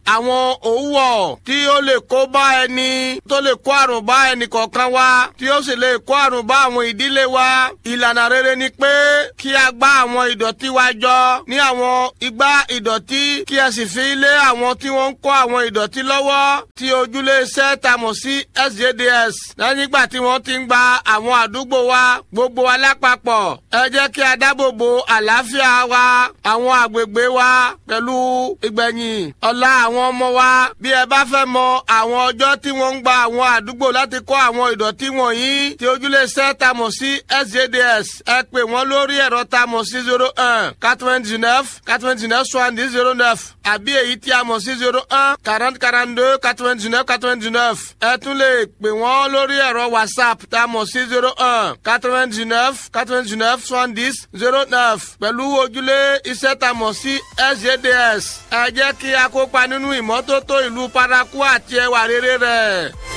àwọn òwúwọ̀ tí ó lè kó bá ẹni tó lè kó àrùn bá ẹnì kọ̀ọ̀kan wa tí ó sì lè kó àrùn bá àwọn ìdílé wa ìlànà rere ni pé kí a gbá àwọn ìdọ̀tí wa jọ ní àwọn igbá ìdọ̀tí kí a sì fi lé àwọn tí wọ́n ń kó àwọn ìdọ̀tí lọ́wọ́ tí ojúlé iṣẹ́ ta mọ̀ sí sjds lẹ́yìn ìgbà tí wọ́n ti ń gba àwọn àdúgbò wa gbogbo wa lápapọ̀ ẹ jẹ́ kí a dáàbò bo àlàáfíà wa àwọn àgbègbè wa pẹ̀lú ìgbẹ̀yìn ọ̀la àwọn ọmọ wa bí ẹ bá fẹ́ mọ àwọn ọjọ́ tí wọ́n ń gba àwọn àdúgbò láti kó àwọn ìdọ̀tí wọ̀nyí tí ojúlé iṣẹ́ ta mọ̀ sí sjds ẹ pè wọ́n lórí ẹ̀rọ ta mọ̀ sí zero one quatre-vingt-dix-neuf quatre-vingt-dix-neuf soixante-dix zero neuf àbí èyí tí a mọ̀ sí zero one quarante quarante-deux quatre-vingt-dix-neuf quatre-vingt-dix-neuf ẹ tún lè pè wọ́n lórí ẹ̀rọ whatsapp tá a mọ̀ sí zero one quatre-vingt-dix-neuf quatre-vingt-dix-neuf soixante-dix zero neuf pẹ̀lú ojúlé iṣẹ́ tá a mọ̀ sí sjds ẹ jẹ́ kí a kópa nínú ìmọ́tótó ìlú paraku àti ẹwà rere rẹ̀.